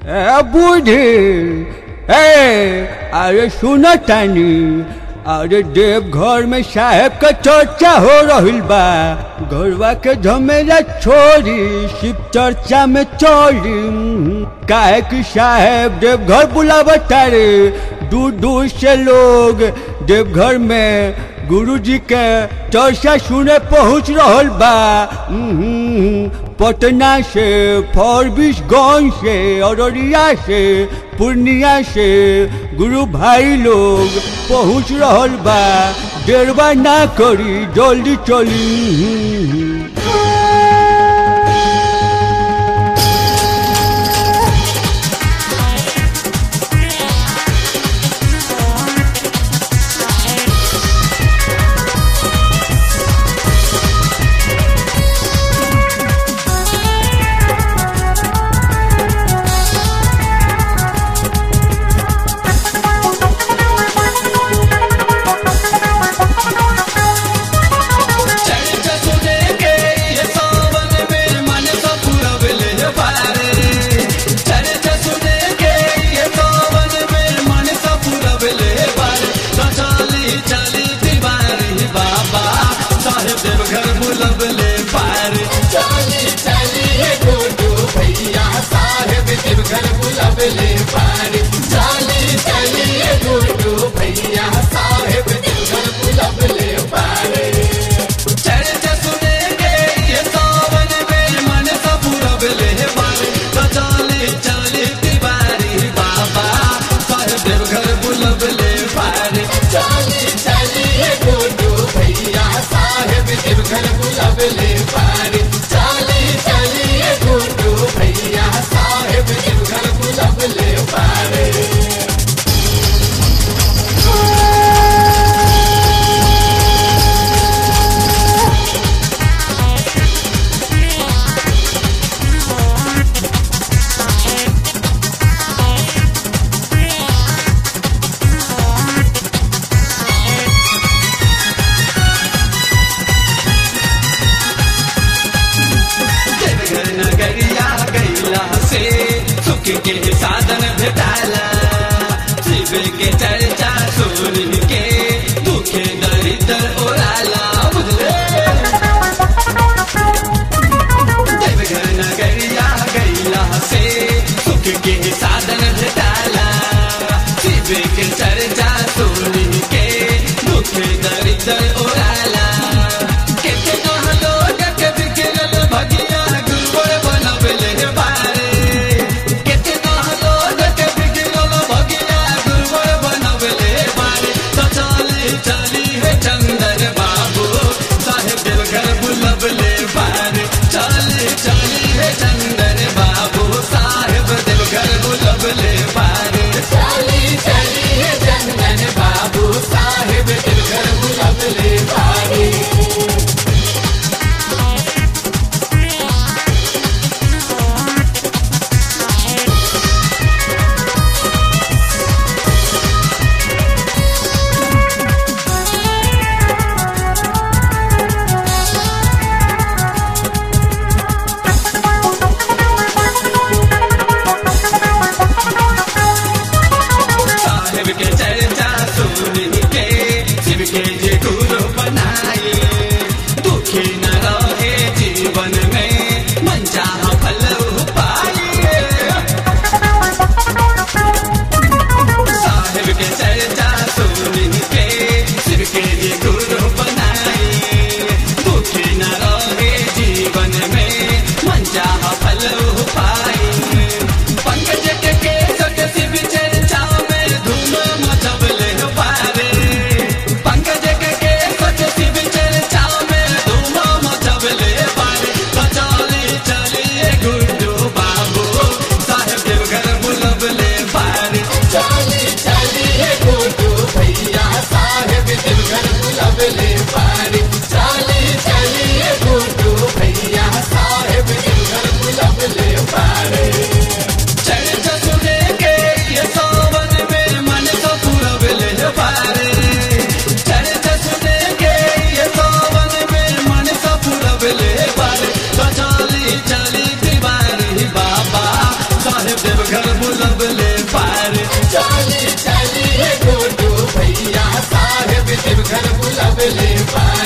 ए बूढ़ी ए अरे सुनो तानी अरे देवघर में साहेब का चर्चा हो रही बा घरवा के झमेला छोड़ी शिव चर्चा में चोरी काहे कि साहेब देवघर बुलावता रे दूर दूर से लोग देवघर में गुरु जी के चर्चा सुने पहुंच रहल बा उम्म, पटना से फॉरबिसगंज से अररिया से पूर्णिया से गुरु भाई लोग पहुंच रहल बा देरवा ना करी जल्दी चली चर्चा सुने के ये सावन में मन तो पूरा बिले पारे चर्चा सुने के ये सावन में मन तो पूरा बिले पारे तो चली चली दीवारी बाबा साहेब देव घर बुलबले पारे चली चली गुड्डू भैया साहेब देव घर बुलबले पारे चली चली गुड्डू भैया साहेब देव घर बुलबले पारे चर्चा सुनेंगे ये सावन में मन का पूरा बिले मारे तो चाले चाले तिवारी बाबा साहेब देव घर बुलबले पारे चाले चाले गुड्डू भैया साहेब देव घर बुलबले पारे चाले चाले गुड्डू भैया साहेब देव घर बुलबले पारे घर नगरिया गैला से सुख के साधन भेटाला शिव के चर्चा सुन के दुखे दरिद्र ओराला बुझले देवघर नगरिया गैला से सुख के साधन भेटाला शिव के चर्चा सुन के दुखे दरिद्र ओराला कितना लोग के बिखरल भगिया गुरुवर बनबले बारे कितना लोग के बिखरल भगिया गुरुवर बनबले बारे तो देवघर बुलबले पारे चली चली गुड्डू भैया साहेब देवघर बुलबले पारे